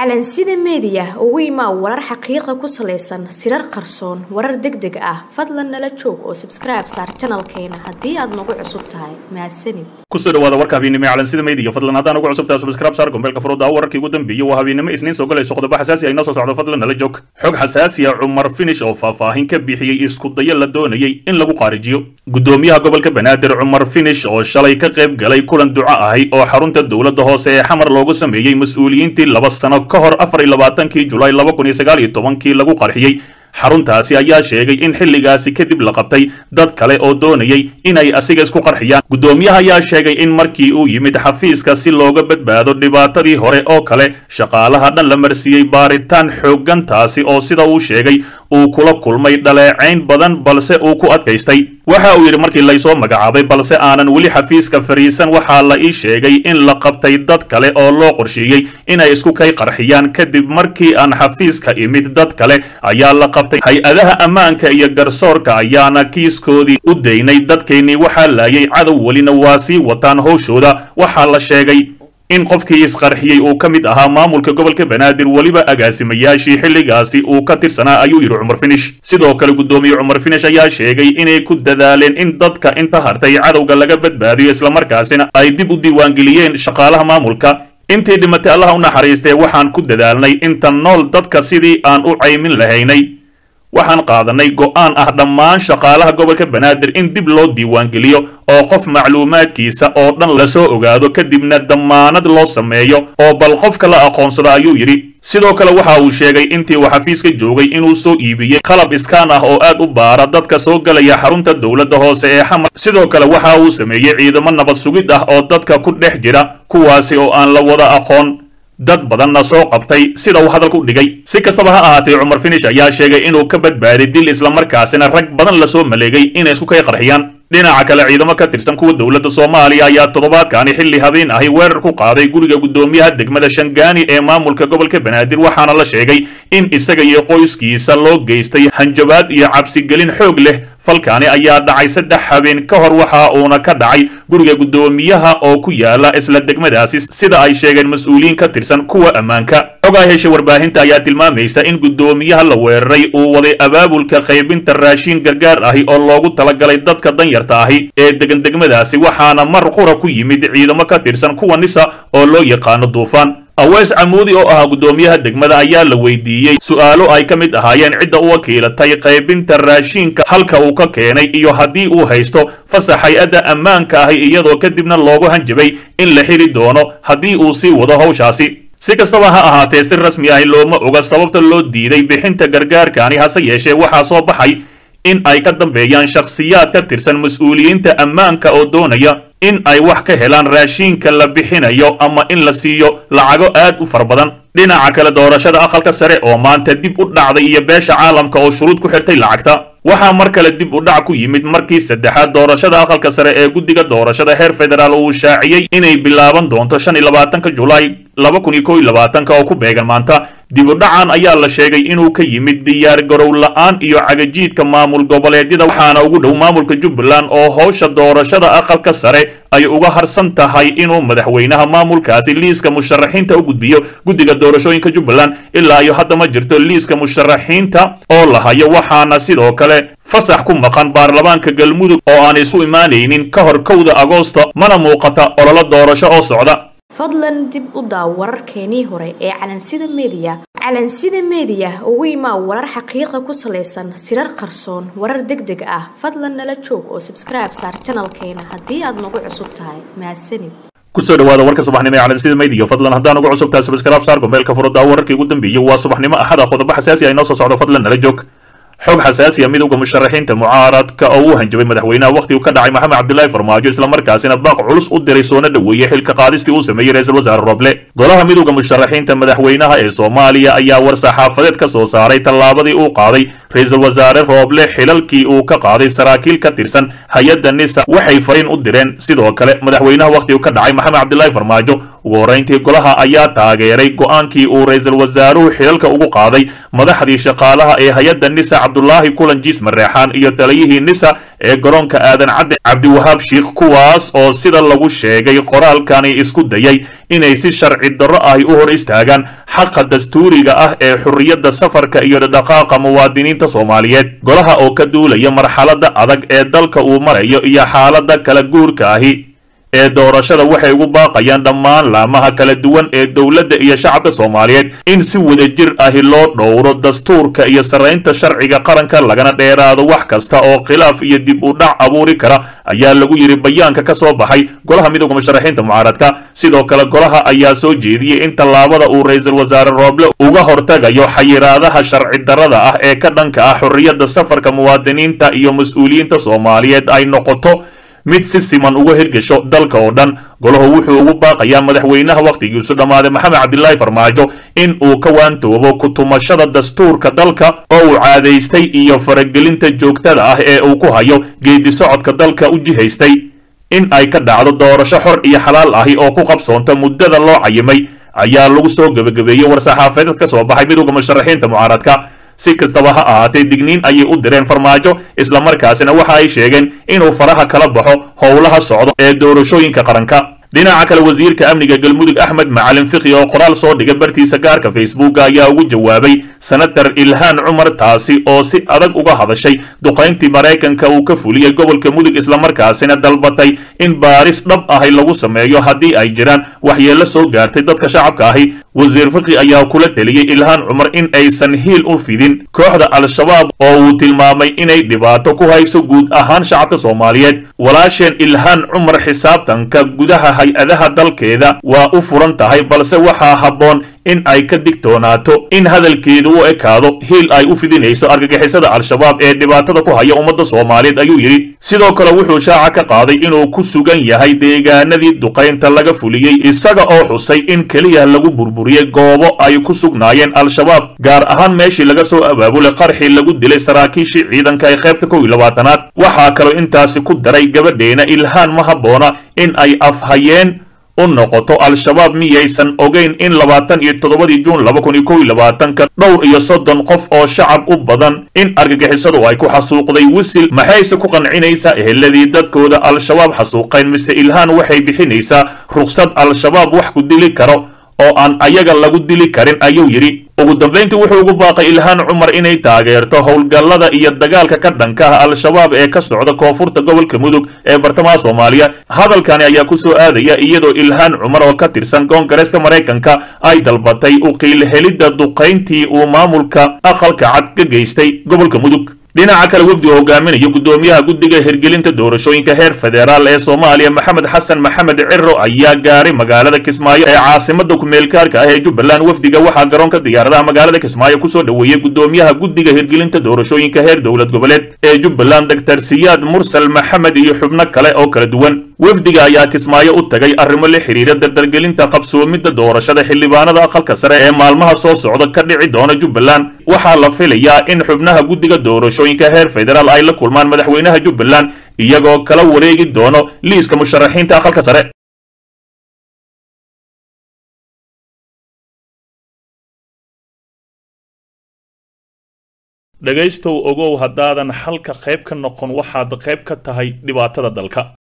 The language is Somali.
calansida meediya ugu imaa warar xaqiiqa ku salaysan sirar qarsoon warar deg deg ah fadlan nala joog oo sabskribe saar janalkeena haddii aad nagu cusub tahay mahadsanid kusoo dhawaada warka habeennimo ee calansida meediya fadlan haddaan ugu cusubtahay subscribe saar gombeelka furooda wararkii ugu dambeeyey waa habeennimo isniin soo galayso qodobo xasaasi ay noo soo socdo fadlan nala joog xog xasaasi ah cumar finish oo faahfaahin ka bixiyey isku dayo la doonayey in lagu qaarijiyo gudoomiyaha gobolka banaadir cumar finish oo shalay ka qayb galay kulan duco ahi oo xarunta dowladda hoose ee xamar loogu sameeyey mas-uuliyiintii laba sano ka hor afar iyo labaatankii julaay laba kun iyo sagaal iyo tobankii lagu qarxiyey xaruntaasi ayaa sheegay in xilligaasi kadib la qabtay dad kale oo doonayay inay asiga isku qarxiyaan guddoomiyaha ayaa sheegay in markii uu yimid xafiiska si looga badbaado dhibaatadii hore oo kale shaqaalaha dhan la marsiiyey baaritaan xooggan taasi oo sida uu sheegay uu kula kulmay dhaleecayn badan balse uu ku adkaystay waxa uu yidhi markii laysoo magacaabay balse aanan weli xafiiska fariisan waxaa la ii sheegay in la qabtay dad kale oo loo qorsheeyey inay isku kay qarxiyaan kadib markii aan xafiiska imid dad kale ayaa la qabtay hay-adaha ammaanka iyo garsoorka ayaana kiiskoodii u daynay dadkeennii waxaa laayay cadow welina waa sii wataan howshooda waxaa la sheegay in qofkii isqarxiyey uu ka mid ahaa maamulka gobolka banaadir weliba agaasimayaashii xilligaasi uu ka tirsanaa ayuu yidhi cumar finish sidoo kale guddoomiye cumar finish ayaa sheegay inay ku dadaaleen in dadka inta hartay cadowga laga badbaadiyo islamarkaasina ay dib u diiwaangeliyeen shaqaalaha maamulka intii dhimatay allaha u naxariistee waxaan ku dadaalnay inta nool dadka sidii aan u caymin lahaynay waxaan qaadanay go'aan ah dhammaan shaqaalaha gobolka banaadir in dib loo diiwaangeliyo oo qof macluumaadkiisa oo dhan lasoo ogaado kadibna dammaanad loo sameeyo oo bal qofka la aqoonsado ayuu yidhi sidoo kale waxa uu sheegay intii uu xafiiska joogay inuu soo iibiyey qalab iskaan ah oo aad u baara dadka soo gelaya xarunta dowladda hoose ee xamar sidoo kale waxa uu sameeyey ciidamo nabad sugid ah oo dadka ku dhex jira kuwaasi oo aan la wada aqoon dad badanna soo qabtay sida uu hadalka u dhigay si kastaba ha ahaatee cumar finish ayaa sheegay inuu ka badbaaday dil islamarkaasina rag badan lasoo maleegay inay isku kay qarxiyaan dhinaca kale ciidamo ka tirsan kuwa dowladda soomaaliya ayaa toddobaadkaani xilli habeen ahi weerar ku qaaday guriga guddoomiyaha degmada shangaani ee maamulka gobolka banaadir waxaana la sheegay in isaga iyo qoyskiisa loo geystay hanjabaad iyo cabsigelin xoog leh falkaani ayaa dhacay saddex habeen ka hor waxa uuna ka dhacay guriga guddoomiyaha oo ku yaala isla degmadaasi sida ay sheegeen mas-uuliyiin ka tirsan kuwa ammaanka xogaa hesha warbaahinta ayaa tilmaamaysa in guddoomiyaha la weeraray uu waday abaabulka qaybinta raashiin gargaar ahi oo loogu talagalay dadka danyarta ahi ee degan degmadaasi waxaana mar qura ku yimid ciidamo ka tirsan kuwa nisa oo loo yaqaano duufaan awees camuudi oo ahaa guddoomiyaha degmada ayaa la weydiiyey su'aalo ay ka mid ahaayeen cidda u wakiilatay qaybinta raashiinka halka uu ka keenay iyo haddii uu haysto fasax hay-adda ammaanka ahi iyadoo kadibna loogu hanjabay in la xiri doono haddii uu sii wado howshaasi si kastaba ha ahaatee si rasmi ahi looma oga sababta loo diiday bixinta gargaarkaani hase yeeshee waxaa soo baxay in ay ka dambeeyaan shakhsiyaad ka tirsan mas-uuliyiinta ammaanka oo doonaya in ay wax ka helaan raashiinka la bixinayo ama in la siiyo lacago aad u fara badan dhinaca kale doorashada aqalka sare oo maanta dib u dhacday iyo beesha caalamka oo shuruud ku xirtay lacagta waxaa mar kale dib u dhac ku yimid markii saddexaad doorashada aqalka sare ee guddiga doorashada heer federaal uu shaaciyey inay bilaaban doonto shan iyo labaatanka julaay laba kun iyo kow iyo labaatanka oo ku beegan maanta dib u dhacan ayaa la sheegay inuu ka yimid diyaar garow la-aan iyo cagajiidka maamul goboleedyada waxaana ugu dhow maamulka jubbaland oo howsha doorashada aqalka sare ay uga harsan tahay inuu madaxweynaha maamulkaasi liiska musharaxiinta u gudbiyo guddiga doorashooyinka jubbaland ilaa iyo hadda ma jirto liiska musharaxiinta oo la hayo waxaana sidoo kale fasax ku maqan baarlamaanka galmudug oo aan isu imaanaynin ka hor kowda agoosto mana muuqata ololo doorasho oo socda fadlan dib u daaw wararkeenii hore ee calansida meediya calansida meediya ugu imaa warar xaqiiqa ku salaysan sirar qarsoon warar deg deg ah fadlan nala joog oo sabskribe saar janalkeena haddii aad nagu cusub tahay mahadsanid kusoo dhawaada warka subaxnimo ee calansida meediya fadlan haddaan ugu cusub tahay subscribe saar gombeelka furada wararkii ugu dambeeyey waa subaxnimo axada qodobo xasaasi ay noo soo socdo fadlan nala joog xog xasaasiya midowda musharaxiinta mucaaradka oo uu hanjabay madaxweynaha wakhti uu ka dhacay maxamed cabdilaahi farmaajo islamarkaasina baaq culus u diray soona dhoweeyey xilka qaadistii uu sameeyey ra-iisul wasaare roble golaha midowda musharaxiinta madaxweynaha ee soomaaliya ayaa war saxaafadeed ka soo saaray tallaabadii uu qaaday ra-iisul wasaare rooble xilalkii uu ka qaaday saraakiil ka tirsan hay-adda nisa waxay fariin u direen sidoo kale madaxweynaha wakhti uu ka dhacay maxamed cabdilaahi farmaajo ugu horrayntii golaha ayaa taageeray go-aankii uu ra-iisul wasaaruhu xilalka ugu qaaday madaxdii shaqaalaha ee hay-adda nisa cabdulaahi kulanjiis mareexaan iyo taliyihii nisa ee garoonka aadan cadde cabdiwahaab shiikh kuwaas oo sida lagu sheegay qoraalkani isku dayay inay si sharci darro ahi u hor istaagaan xaqa dastuuriga ah ee xurriyadda safarka iyo dhaqaaqa muwaadiniinta soomaaliyeed golaha oo ka duulaya marxaladda adag ee dalka uu marayo iyo xaaladda kala guurka ahi ee doorashada waxay ugu baaqayaan dhammaan laamaha kala duwan ee dowladda iyo shacabka soomaaliyeed in si wadajir ahi loo dhowro dastuurka iyo sarraynta sharciga qaranka lagana dheeraado wax kasta oo khilaaf iyo dib u dhac abuuri kara ayaa lagu yidhi bayaanka ka soo baxay golaha midooda musharaxiinta mucaaradka sidoo kale golaha ayaa soo jeediyey in tallaabada uu ra-iisul wasaare rooble uga hortagayo xayiraadaha sharci darrada ah ee ka dhanka ah xorriyadda safarka muwaadiniinta iyo mas-uuliyiinta soomaaliyeed ay noqoto mid si siman uga hirgasho dalka oo dhan golahu wuxuu ugu baaqayaa madaxweynaha wakhtigiisu dhammaaday maxamed cabdilaahi farmaajo in uu ka waantoobo ku-tumashada dastuurka dalka oo uu caadaystay iyo faragelinta joogtada ah ee uu ku hayo geedi socodka dalka u jihaystay in ay ka dhacdo doorasho xor iyo xalaal ahi oo ku qabsoonta muddada loo cayimay ayaa lagu soo gebagabeeyey war-saxaafadeed ka soo baxay midooda musharaxiinta mucaaradka si kastaba ha ahaatee digniin ayay u direen farmaajo islamarkaasina waxa ay sheegeen inuu faraha kala baxo howlaha socdo ee doorashooyinka qaranka dhinaca kale wasiirka amniga galmudug axmed macalin fikhi oo qoraal soo dhigay bartiisa gaarka facebooka ayaa ugu jawaabay senatar ilhaan cumar taasi oo si adag uga hadashay duqayntii maraykanka uu ka fuliyey gobolka mudug islamarkaasina dalbatay in baaris dhab ahi lagu sameeyo haddii ay jiraan waxyeello soo gaartay dadka shacabka ahi wasiir fikhi ayaa kula teliyey ilhaan cumar in aysan hiil u fidin kooxda al-shabaab oo uu tilmaamay inay dhibaato ku hayso guud ahaan shacabka soomaaliyeed walaasheen ilhaan cumar xisaabtanka gudaha hay-adaha dalkeeda waa u furan tahay balse waxaa habboon in ay ka digtoonaato in hadalkeedu u ekaado hiil ay u fidinayso argagixisada al-shabaab ee dhibaatada ku haya ummadda soomaaliyeed ayuu yidhi sidoo kale wuxuu shaaca ka qaaday inuu ku sugan yahay deegaanadii duqaynta laga fuliyey isaga oo xusay in keliya lagu burburiyey goobo ay ku sugnaayeen al-shabaab gaar ahaan meeshii laga soo abaabulay qarxii lagu dilay saraakiishii ciidanka ee qaybta kow iyo labaatanaad waxaa kaloo intaasi ku daray gabadheena ilhaan ma habboona in ay afhayeen u noqoto al-shabaab miyaysan ogeyn in labaatan iyo toddobadii juun laba kun iyo kow iyo labaatanka dhowr iyo soddon qof oo shacab u badan in argagixisadu ay ku xasuuqday wisil maxayse ku qancinaysaa eheladii dadkooda al-shabaab xasuuqeen mise ilhaan waxay bixinaysaa rukhsad al-shabaab wax ku dili karo oo aan ayaga lagu dili karin ayuu yidhi ugu dambayntii wuxuu ugu baaqay ilhaan cumar inay taageerto howlgallada iyo dagaalka ka dhanka ah al-shabaab ee ka socda koonfurta gobolka mudug ee bartamaha soomaaliya hadalkani ayaa ku soo aadaya iyadoo ilhaan cumar oo ka tirsan koongareeska maraykanka ay dalbatay u qiilhelidda duqayntii uu maamulka aqalka cad ka geystay gobolka mudug dhinaca kale wafdi oo hogaaminaya guddoomiyaha guddiga hirgelinta doorashooyinka heer federaal ee soomaaliya maxamed xasan maxamed ciro ayaa gaaray magaalada kismaayo ee caasimada kumeelkaarka ah ee jubbaland wafdiga waxaa garoonka diyaaradaha magaalada kismaayo kusoo dhoweeyey guddoomiyaha guddiga hirgelinta doorashooyinka heer dowlad goboleed ee jubbaland doctor siyaad mursal maxamed iyo xubno kale oo kala duwan wafdiga ayaa kismaayo u tagay arrimo la xiriira dardargelinta qabsoomidda doorashada xildhibaanada aqalka sare ee maalmaha soo socda ka dhici doona jubbaland waxaa la filayaa in xubnaha guddiga doorashooyinka heer federaal ay la kulmaan madaxweynaha jubbaland iyagoo kala wareegi doono liiska musharaxiinta aqalka sare dhegaystow ogow haddaadan xalka qayb ka noqon waxaad qayb ka tahay dhibaatada dalka